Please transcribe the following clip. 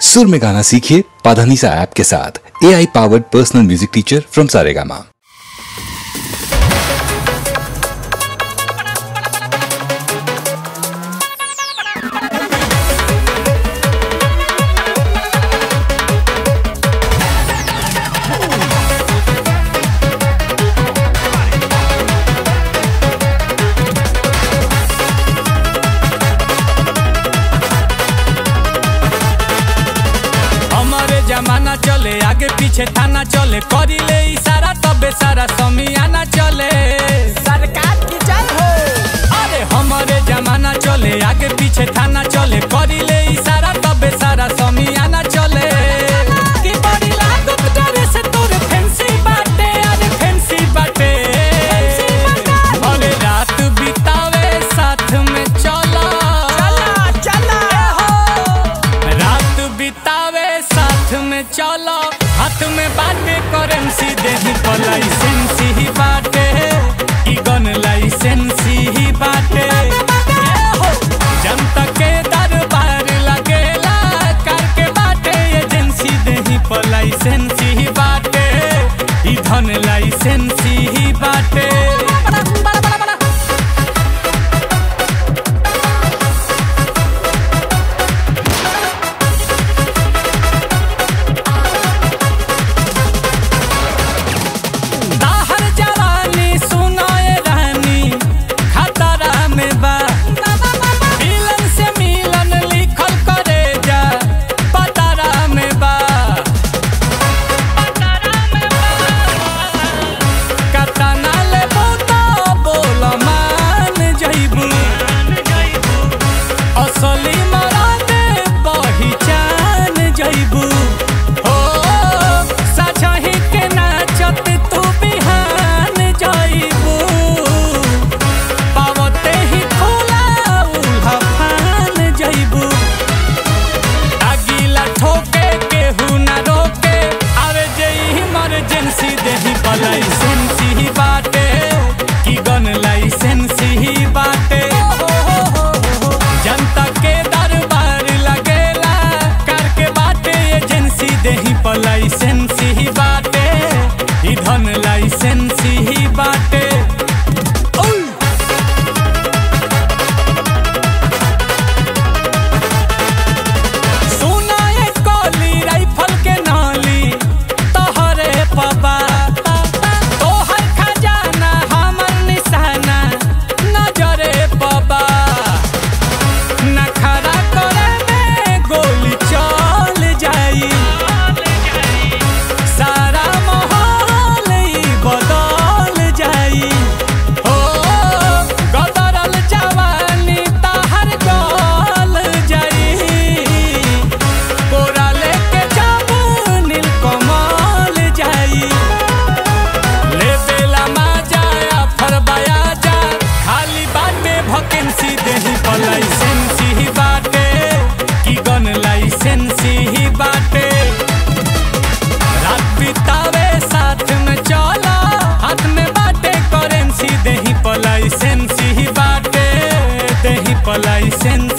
सुर में गाना सीखिए पाधानीसा ऐप के साथ A I powered personal music teacher from Saregama हमारे जमाना चले आगे पीछे थाना चले करी ले इशारा तबे सारा समियाना चले सरकार की जय हो अरे हमारे जमाना चले आगे पीछे थाना चले करी ले इशारा तबे सारा समियाना चले कि बड़ी लागत डरे से तोरे फैंसी बाटे अरे फैंसी बाटे अरे रात बितावे साथ में चला चला चला रात बितावे साथ में चलो हाथ में बाटे करेंसी देही पर लाइसेंसी ही बाटे ई गन लाइसेंसी ही बाटे ए हो, जनता के दरबार लगेला कर के बाटे एजेंसी देही पर लाइसेंसी ही बाटे ई धन लाइसेंसी ही बाटे ताहर जवानी सुनाए रानी खतरा में बा मिलन से मिलन लिखल करे जा पतरा में बा कतना ले बोता बोल मान जइबू असली मरादे पहिचान जइबू हो साझही के नाचत तू बिहान जइबू पावते ही खोला उल्हा फान जइबू अगीला ठोके केहू ना रोके आवे जे इमरजेंसी देही पर लाइसेंसी ही बाटे की गन लाइसेंसी ही बाटे जनता के दरबार लगेला कर के बाटे एजेंसी देही पर लाइसेंसी ही बाटे ई धन लाइसेंसी ही बाटे ओय! सुना ये कोली राइफल के नाली तोहरे पबा तोहर खजाना हमर निशाना नजरे पबा नखरा करे में गोली चल जाई सारा माहौल ई बदल जाई हो गदरल जवानी तहर गल जाई कोरा लेके जाबू नील कमल जाई ले बेला मा जाया फरबाया जा खाली बाटे भकेंसी देही पर लाइसेंसी ही बाटे की गन लाइसेंसी ही बाटे रात बितावे साथ में चला हाथ में बाटे करेंसी देही पर लाइसेंसी ही बाटे देही पर लाइसेंसी